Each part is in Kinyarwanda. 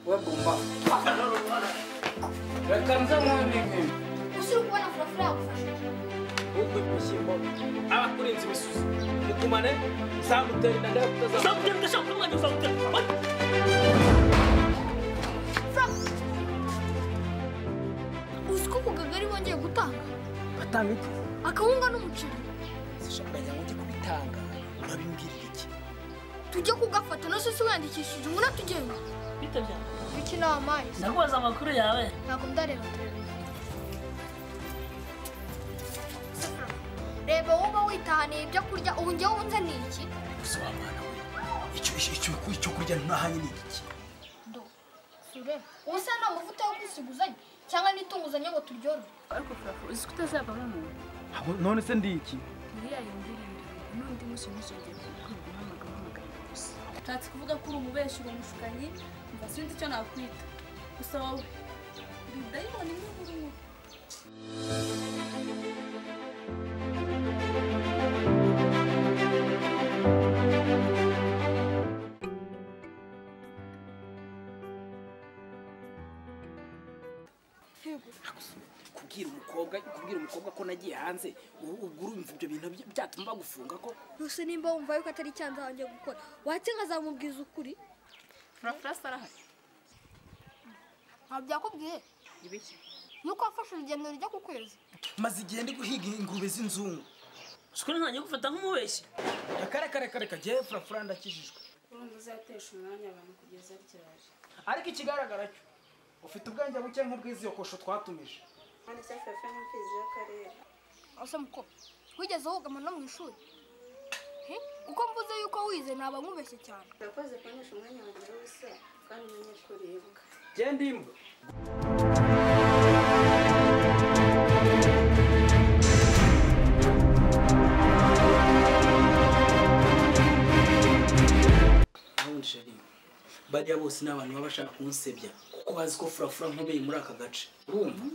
Webumba. Reka nze mwene inkwi. Usiri kubona furafura yagufasha. Ubwo ibishyimbo abakurinze ibisuzi. Mugumane zamutera intandaro kutazamutera. uzamugenda udashaka kurwanya uzamugenda Uzi ko ku kagari bongeye gutanga Batanga iki? akawunga n'umuceri Sishamenya ngo ujye kubitanga. Urabimbwirira iki? tujye kugafata na sosi wandikishije umuna tugenda bitabye biki ni amazi ndakubaza amakuru yawe ntabwo ndareba reba wowe witahaniye ibyo kurya ubu njyewe wunze ni iki Gusa wa mwana we. Icyo icyo icyo kurya ntahanye ni iki? do sure ubu se nta mavuta yo kwisiguzanya cyangwa n'itunguzanye ngo turyorore ariko furafu uzi ko utazavamo umuntu Ahubwo none se ndi iki? ntiriya yumvira ibintu n'undi munsi ntuzongere kuvuga uhamagara uhamagara gusa Nshatse kuvuga ko uri umubeshyi uri umushukanyi mva sinzi icyo nakwita gusa wowe uri dayimoni niba urimo kubwira umukobwa kubwira umukobwa ko nagiye hanze ubu ubwo urumva ibyo bintu bya- byatuma bagufunga ko gusa nimba wumva yuko atari icyaha nzabanje gukora watse nkazamubwiza ukuri furafura se arahari nta byakubwiye ibiki nuko wafashe urugendo rujya ku kwezi maze igihe ndi guhiga ingurube z'inzungu shukuri ntangiye gufata nk'umubeshyi akarekarekareka jyewe furafura ndakijijwe urumva uzatesha umwanya abantu kugeza ryaje ariko ikigaragara cyo ufite ubwenge buke nk'ubw'izi kosho twatumije kandi cya furafura ni imfizi y'akarere asa mukobwa wigeze wugama no mu ishuri He? kuko mvuze yuko wize naba nkubeshye cyane urakoze kubonesha umwanya wagira ubusa kandi umenye ko uribwa genda imbwa ubundi sheri bariya bose ni abantu baba bashaka kunsebya kuko bazi ko furafura nkomeye muri aka gace urumva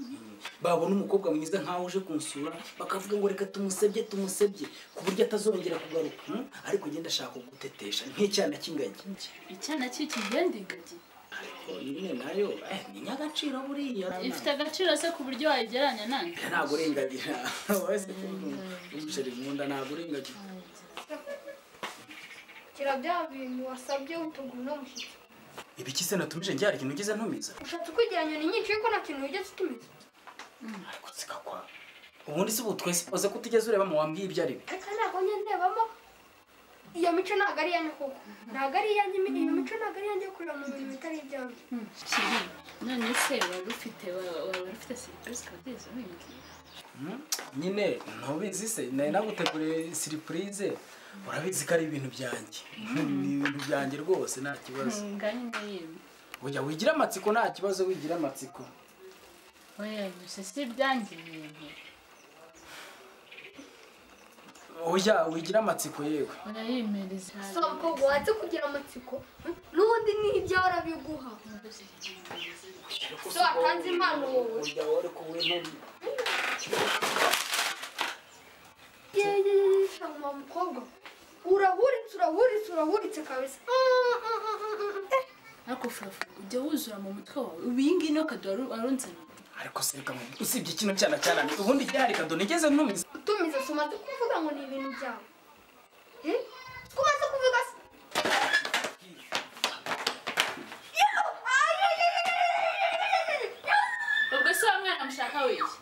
babona umukobwa mwiza nkaho uje kunsura bakavuga ngo reka tumusebye tumusebye ku buryo atazongera kugaruka hmm? ariko ngenda ashaka kugutetesha nk'icyana cy'ingagi icyana cy'iki ngende ingagi ariko nyine nayo eh, ni nyagaciro buriya ifite agaciro se ku buryo wayigereranya nani ntabwo urengagira wese umuceri mu nda ntabwo urengagira kira bya bintu wasabye utuguru n'umushyitsi ibiki se natumije njyara ikintu ugize ntumiza ushatse ukwigeranya ni nyinshi yuko nta kintu wigeze utumiza ariko zigakwa ubundi se ubu twesipoze ko utigeze ureba mu wambwiye ibyo ari byo reka ntabwo njye ndebamo iyo mico ntabwo ari iyanjye koko ntabwo ari iyanjye imi- iyo mico ntabwo ari iyanjye yo kureba mu bintu bitari ibyanjye kiri none se wari ufite wa- waba ufite serivisi ukaba utegereje uwimbwira Hmm? nyine ntubizi se nari naguteguriye siripurize urabizi ko ari ibintu byanjye ni ibintu byanjye rwose nta kibazo ngani n'iyindi ujya wigira amatsiko nta kibazo wigira amatsiko oya gusa si ibyanjye ibintu ujya wigira amatsiko yewe urayimereza so mukobwa watse kugira amatsiko hmm? n'ubundi ni ibyawe urabiguha so watanze impano wowe ujya wari kuwe ntobi yeee shangu wa mukobwa urahuritse urahuritse urahuritse kabisa Mm, mm, mm, mm, mm. Eh, ariko furafu ujya wuzura mu mutwe wawe ubu iyi ngiyi niyo kaduha warunzaniye ariko se reka mu- usibye kino cyana cyananiye ubundi igihari kado nigeze ntumiza utumiza si umaze kuvuga ngo ni ibintu byawe Eh, si umaze kuvuga se ubwo se wa mwana mushaka wiki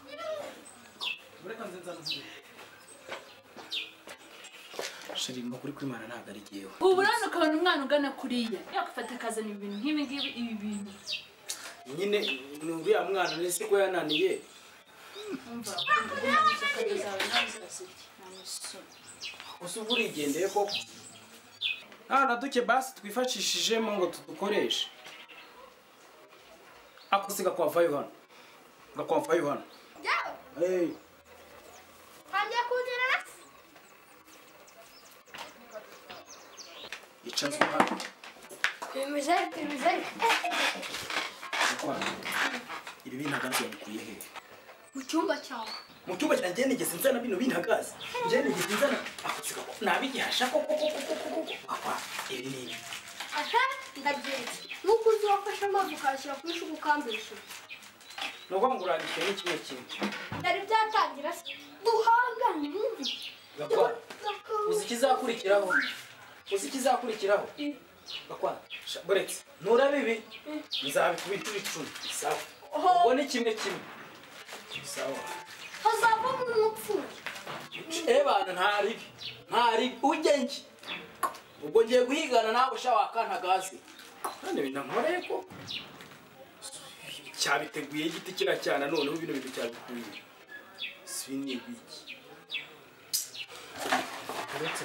sheri amakuru kuri mana ntabwo ari jyewe ubu urabona ukabona umwana ugana kuriya yakufata akazana ibintu nk'ibi ngibi ibi bintu nyine ni uriya mwana nese ko yananiye gusa uba urigendeye koko nta na duke basi twifashishijemo ngo tudukoreshe ako se gakwavayo hano gakwavayo hano byawe Hey. ntangiye kunyerera se icaza hano bimeze bimeze ukwana ibi bintagazi wabikuye hehe mu cyumba cyawe mu cyumba cyanjye njye nigeze nzana bino bintagazi njye nigeze nzana ako nabigihasha koko koko koko koko apa ibi ni ibi aha ndabyeretse nuko uzi wafashe amazi ukayashyira ku ishuka ukambisha ni ukuvuga ngo urambitse n'ikimwe kimwe byari byatangira se duhangane wumve gakwa uzi ikizakurikiraho uzi ikizakurikiraho gakwa sha- buretse ntura bibi nzabikubita ibicumi sawa ubone kimwe kimwe sawa hazavamo umupfuye ebana nta ribi nta ribi ujye njye ubwo ngiye guhigana nawe usha wakantagazi kandi binamore ko cyabiteguye igiti kira cyana noneho bino bintu cyabikuye si nibiki uretse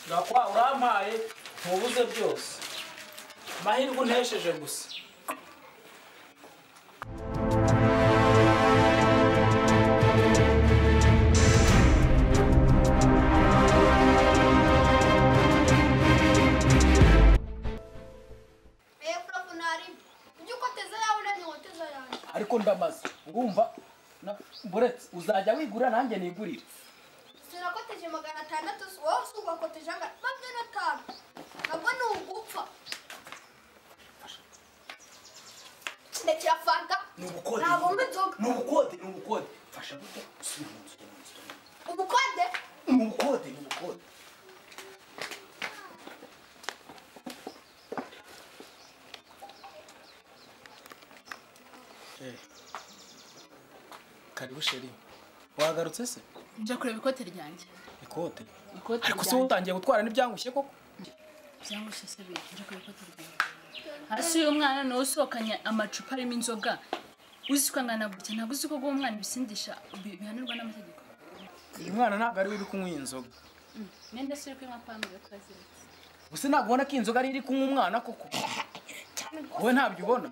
gakwa urampaye ntubuze byose amahirwe untesheje gusa eee purafu ntarimo ujye ukoteza yawe nanjye nkoteza yanjye ariko ndamaze ngumva na- buretse uzajya wigura nanjye nigurire sinakoteje magana atandatu wowe usugakoteje angana magana atanu nabwo ni ugupfa ndekera fanta ni ubukode ntabwo mba inzoga ni ubukode ni ubukode fasha gute usubira mu nzu mu nzu ubukode ni ubukode ni ubukode karibu sheri wagarutse se njya kureba ikote ryanjye ikote ikote ariko se utangiye gutwara n'ibyangushye koko cyangwa se se biri njya kureba ikote ryanjye hasi y'umwana niwe usohokanye amacupa arimo inzoga uzi ko angana gutya ntabwo uzi ko guha umwana ibisindisha bi- bihanirwa n'amategeko uyu mwana ntabwo ari we uri kunywa iyi nzoga mwenda se uri kunywa pambe yo kubaziritse gusa ntabwo ubona ko iyi nzoga ari iri kunywa umwana koko wowe ntabyo ubona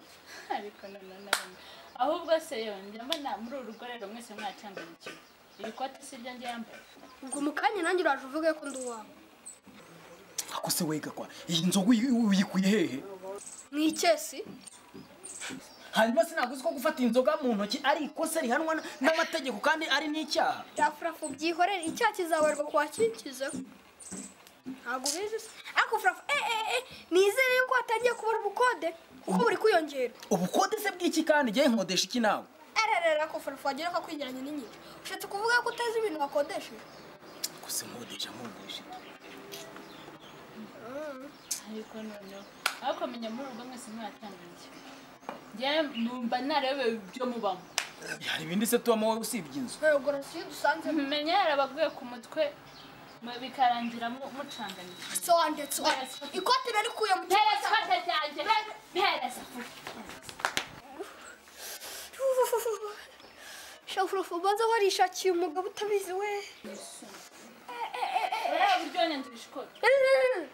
ariko noneho nabona ahubwo se yewe njya mbona muri uru rugo rero mwese mwacanganikiwe iri kote si iryo njye yambaye ubwo mu kanya nanjye uraje uvuge ko ndi uwawe ako se we gakwa iyi nzoga uyi- uyikuye hehe mu ikesi hanyuma sinaguzi ko gufata inzoga mu ntoki ari ikosa rihanwa n- n'amategeko kandi ari n'icyaha bya furafu byihorere icyaha kizabarirwa ku wakikizeho ntabwo ubizi se ariko furafu eee eee nizere yuko hatangiye kubura ubukode kuko buri kwiyongera ubukode se bw'iki kandi njyewe nkodesha iki nawe ererere ako furafu wagira ko kwegeranya n'inyira ushatse kuvuga ko uteza ibintu wakodesheje gusa nkodesha nkodesha ariko noneho ariko menya muri uru rugo mwese mwacanganikiwe njyewe numva narebewe ibyo mubamo hari ibindi se tubamo wowe usibye inzu ntabwo rasiyo dusanzemo menya yarabaguye ku mutwe mu- bikarangira mu- mucanganikiwe sobanutse ikote narikuye mu mpera ikote ryanjye mpera se shafurafu ubanza warishakiye umugabo utabizi we ureba uburyo nyandurije ikote Ererere.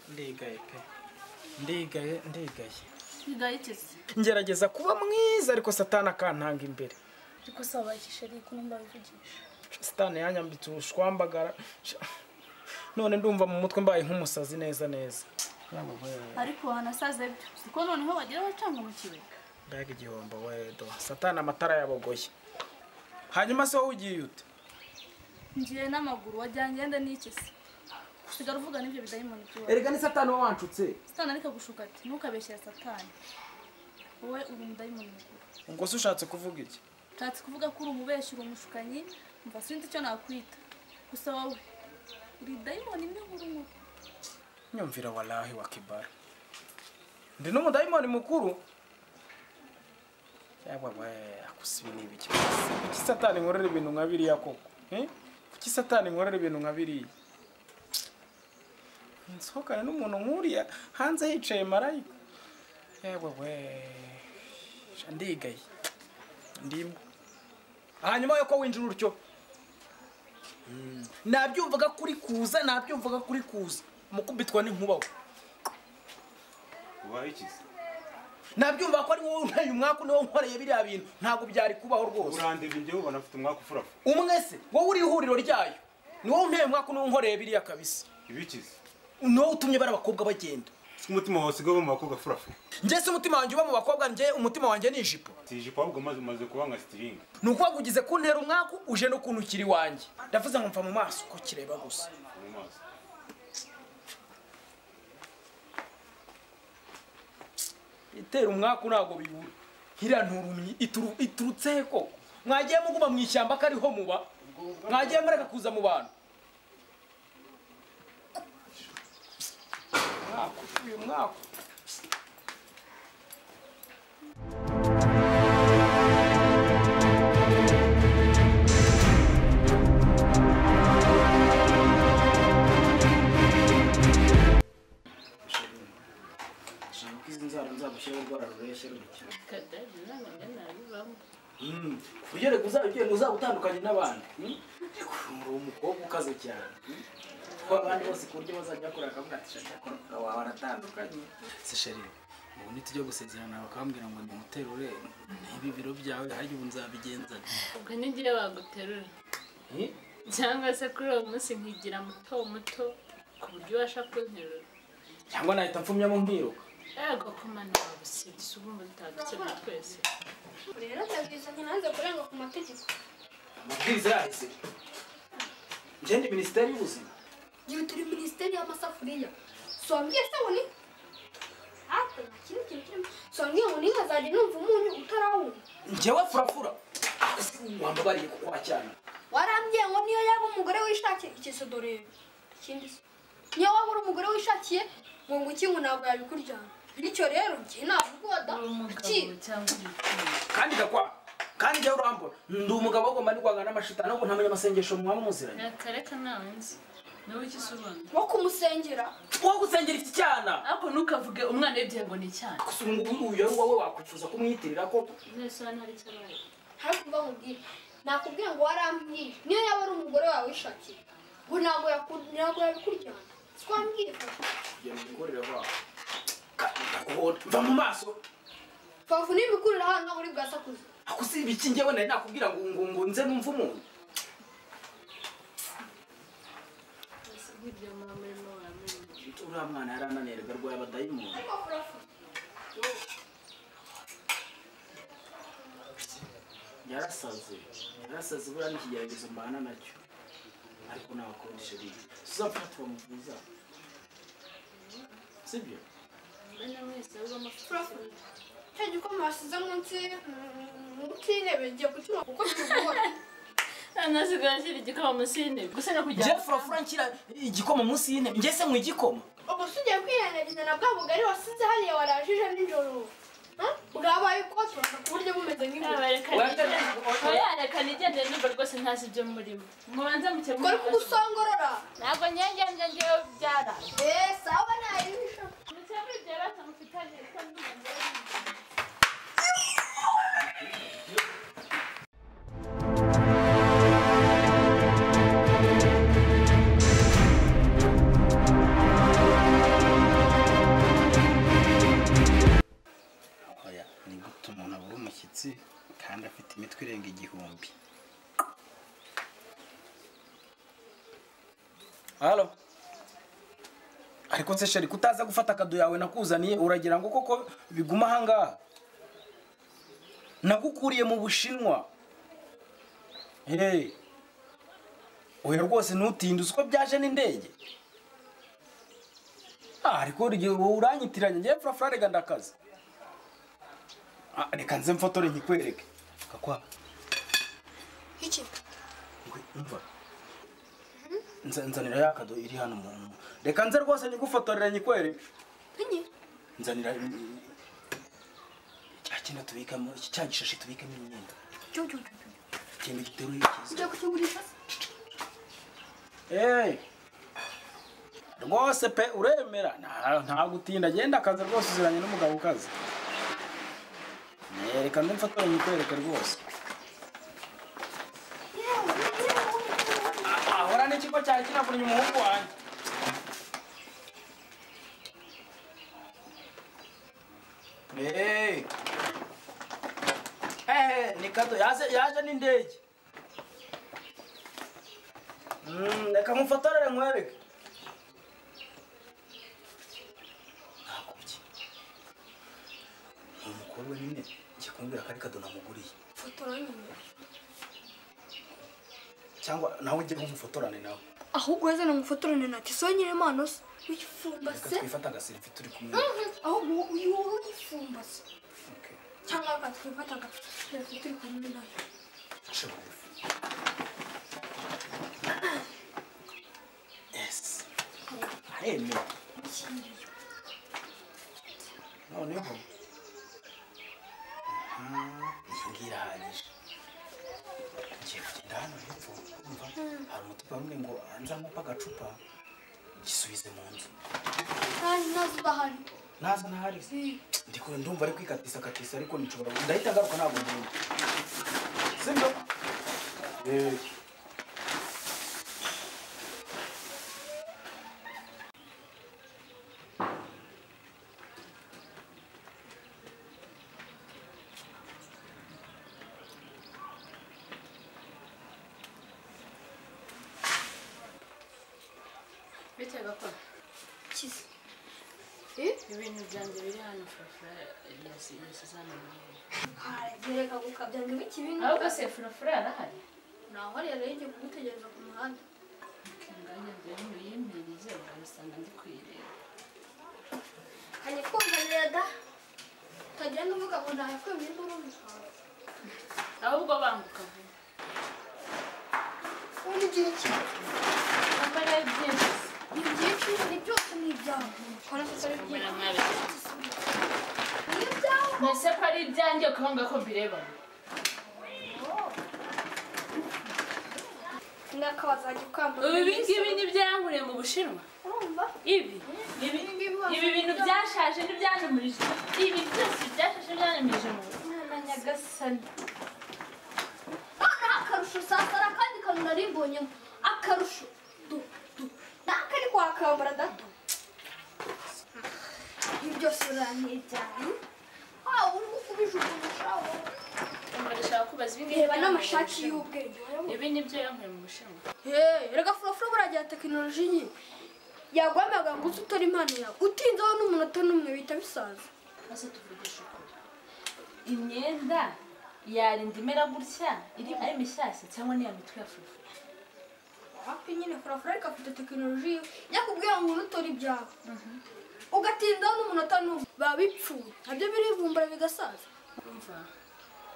ndigaye pe ndigaye ndigaye ntidahiteze ngerageza kuba mwiza ariko satani akantanga imbere ariko saba ikishari kuno mbabivugisha satani yanyambitse ubushwambagara Sha, none ndumva mu mutwe mbaye nk'umusazi neza neza ariko wanasaze byo kuko noneho bagira abacanga mu kibega mbega igihombo wedo satani amatara yabogoye hanyuma se wowe ugiye ute ngiye n'amaguru wajyanye ngenda n'ikesi usigara uvuga n'ibyo bidayimoni by'iwawe erega ni satani uba wanshutse satani ariko gushuka ati ntukabeshyere satani wowe uri umudayimoni mukuru ubwo se ushatse kuvuga iki nshatse kuvuga ko uri umubeshyi uri umushukanyi mva sinzi icyo nakwita gusa wowe uri dayimoni imwe nkuru nkuru nyumvira walahi wa kibara ndi n'umudayimoni mukuru yabwa we akusa ibi ni ibiki kuki satani nkorera ibintu nka biriya koko Eh? kuki satani nkorera ibintu nka biriya nsohokane n'umuntu nk'uriya hanze hicaye marayika yabwa we sha ndigaye ndimo hanyuma yo ko winjira utyo nabyumvaga kuri kuza nabyumvaga kuri kuza mukubitwa n'inkuba we ubaye ikize nabyumva ko ari wowe untaye umwaku niwo nkoreye biriya bintu ntabwo byari kubaho rwose urandeba ibyo ubona afite umwaka ufurafu umwe se wowe uri ihuriro ryayo ni wowe untaye umwaku niwo nkoreye biriya kabisa ibikize ni wowe utumye bari abakobwa bagenda si umutima wawe usigaye uba mu bakobwa furafu njye si umutima wanjye uba mu bakobwa njye umutima wanjye ni ijipo si ijipo ahubwo maze umaze kuba nka sitiringi ni ukuvuga ugize kuntera umwaku uje no kuntukira iwanjye ndavuze ngo mva mu maso uko kireba gusa mu maso itera umwaku ntabwo bibura iriya nturumyi ituru- iturutse he koko mwagiye muguma mu ishyamba ko ariho muba mwagiye mureka kuza mu bantu Umwaku, uyu mwaku ushaka ko izi nzara nzagushyiraho urwara rureshya rurikira ku buryo reka uzabigiye ngo uzagutandukanye n'abandi hmm? uri umukobwa ukaze cyane hmm? kuko abandi bose ku buryo bazajya bakora bakavuga ati shaka akora wawe aratandukanye se sheri ubu nitujya gusezerana bakambwira ngo ni muterure n'ibi biro byawe hajya ubu nzabigenzana ubwo n'igihe baguterura cyangwa se kuri uwo munsi nkigira muto muto ku buryo ubasha kunterura cyangwa nahita mfumyamo nkiruka yego komana wawe usibye ubumva tutagukebye twese rero ndabwiza nanze kurenga ku mategeko amabwiriza yahise ngende minisiteri y'ubuzima igihe turi minisiteri y'amasafuriya swambwiye se ngo ni hato nta kindi kintu kirimo swambwiye ngo ntihazajya numva umuntu utarawumva njyewe furafura wambabariye kuko wacyana warambwiye ngo niyo yaba umugore wishakiye ikiso dore ikindi se niyo waba uri umugore wishakiye ngo ngo ikingu ntabwo yabikuryana bityo rero njye ntabwo ugoda uri umugabo ki- cyangwa umukobwa kandi ndakwanga kandi njyewe urambona ndi umugabo wagomba ndwanga n'amashitani ahubwo ntamenya amasengesho mwaba muziranye yakareka nawe nzi niwe iki se ubona wo kumusengera wowe gusengera iki cyana ariko ntukavuge umwana wibye ngo ni cyane gusa ubu ngubu uyu ari wowe wakwifuza kumwitirira koko mwese hano hari icyo abaye ariko mba nkubwire nakubwiye ngo warambwiye niyo yaba ari umugore wawe wishakiye ngo ntabwo yaku- ntabwo yabikuryana twambwiye kugira ngo ukorere aho ndakuhora mva mu maso fafu n'ibikurira hano ntabwo uri bwasakuze ako si ibiki njyewe nari nakubwira ngo ngo ngo nze numve umuntu mbese nk'ibyo muba murimo wamenye uriya mwana yari ananirwa rwaye abadayimoni yarasaze yarasaze buriya n'ikigeragezo mbana nacyo ariko nabakundisha bibi tuzapfa tubamuvuza sibyo mbona mwese uri Prof, cya gikoma wasize munsi mm, munsi y'intebe ngiye kutuma kuko kibora nasigaye ashyira igikoma munsi y'intebe gusa no kujya njye furafura nshyira igikoma munsi y'intebe njye se mu igikoma ubu si ugiye kwirengagiza na bwa bugari wasize hariya warajije nijoro Huh? bwabaye ukotora ku buryo bumeze nk'ibuye aba yarekana igende n'ubwo rwose ntazi ibyo murimo mubanze mukemure kora kugusongorora ntabwo nyengenge ngewe byara eee sawa nayibisha mukemure ibyo bibazo mufitanye kuko n'umuntu oya ni gute umuntu abura umushyitsi kandi afite imitwe irenga igihumbi halo ariko se sheri kutaza gufata akado yawe nakuzaniye uragira ngo koko biguma ahangaha nagukuriye mu bushinwa hey. oya rwose ntutinde uzi ko byaje n'indege Ah, ariko urugero wowe uranyitiranya ngewe furafura rega ndakaze Ah, reka nze mfotore nkikwereke kakwa iki Ngwe, umva Nza- nzanira ya kado iri hano mu mu- reka nze rwose nyigufotorera nyikwereke ntinyi nzanira mm, cya kintu tubikamo iki- cya gishashi tubikamo imyenda cyo cyo cyo ikintu giteruye cyiza ugiye kukigurisha se Hey! rwose pe uremera Nta- ntabwo utinda genda akazi rwose uziranye n'umugabo ukaze Eh, reka nde mfotore nyikwereke rwose Ah, ahora n'ikigo cyari kinavunnye umuhungu wanjye Hey. Eh, ni kato yaje yaje n'indege. Mm, reka mufotorere nkwereke. Nakubye. Ni umukobwa nyine njya kumbwira ko ari kado namuguriye. fotora nyine Cyangwa nawe ujye nkumufotorane nawe. ahubwo yazana umufotorane na tiso nyine mano se Reka uyifumbase twifata agaselfie turi kumwe. ahubwo uyu wowe uyifumbase Okay. cyangwa akatwifata agafite turi kumwe nayo Show off. Yes. Aremewe. Noneho. Aha, iyi ngiyi irahagije. Ngiye kugenda hano hepfo. Umva, hari umutupa rumwe ngo nzamupa agacupa gisubize mu nzu. kandi nazo udahari Naza ntahari. Ndiko ndumva ari kwikatisa katisa ariko nishobora ndahita ngaruka ntabwo mbona. Sibyo? Eh. biteye gakora kizi ibintu byanjye biri hano furafura yasize hano mu rugo. haragireka gukabya ngo ibiki bino ahubwo se furafura yarahari naho rero igiye kugutegereza ku muhanda inganya mbere ntuyimirize ugasanga ndi kuyireba kanye kumva reda utagenda uvuga ngo ntahekwemye induru mutawe ahubwo banguka vuba ubundi igihe ki amara byinshi ni byinshi ni byose ni ibyawe kora se ari amara byiza mwabe ni ibyawe mbese ko ari ibyanjye ukabanga ko mbireba ngakabaza ajya ukambura ubu ibi ngibi ni ibyanguriye mu bushinwa urumva ibi ibi ibi bintu byashaje n'ibyanumirije ibi byose byashaje n'ibyanumirije mu rugo mwana nyagasani noneho akarusho sasara kandi kantu nari mbonyemo akarusho du du naka ari kwakambara dato ibi byose birantiryaye waba uri kubijugunisha wowe ndashaka kubaza ibi ngibi reba n'amashati byanguriye mu y'ubwenge Bushinwa. wayabonye ibi ni byo yanguriye mu bushinwa Hey, rega furafura buriya tekinoloji nyine yagwamaga ngo uze utore impano yawe utinzeho n'umunota n'umwe bihita bisaza maze tuvugishe ukuri imyenda yarinda imera gutya iri ari mishyashya cyangwa niya mitwe ya fufu hafi nyine furafura ariko afite tekinoloji yiwe yakubwira ngo unutore ibyawe ugatinzaho n'umunota n'umwe biba bipfuye nabyo birivumbura bigasaza umva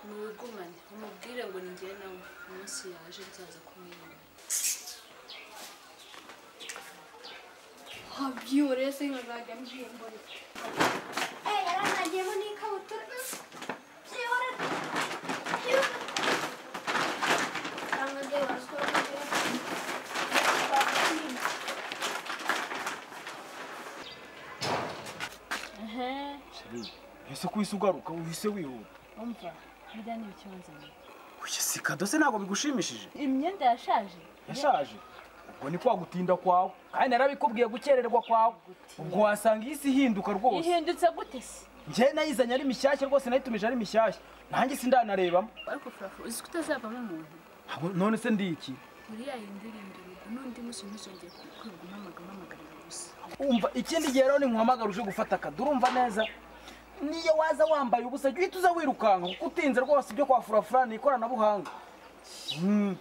ntuwigumane umubwire ngo ni njyewe nawe umunsi yaje byaza kumwirira habyiwe rero sinkazajya mbwimbo yaranagiyemo n'ikabutura byihora cyangwa se warasura ese ko uhise ugaruka uhise wihuta umva biriya ni ikibazo oya si kado se ntabwo bigushimishije imyenda yashaje yashaje ubwo ni kwa gutinda kwawe kandi narabikubwiye gukererwa kwawe ubwo wasanga iyi si ihinduka rwose ihindutse gute se njye nayizanye ari mishyashya rwose nayitumije ari mishyashya nanjye sindanarebamo ariko furafu uzi ko utazavamo umuntu ntabwo none se ndi iki uriya yindirinda urugo n'undi munsi ntuzongeye kwirwa umpamagara umpamagarira gusa umva ikindi gihe rero ninkuhamagara uje gufata akada urumva neza niyo waza wambaye ubusa jya uhita uza wirukanka kuko utinze rwose ibyo kwa furafura ni ikoranabuhanga Mm.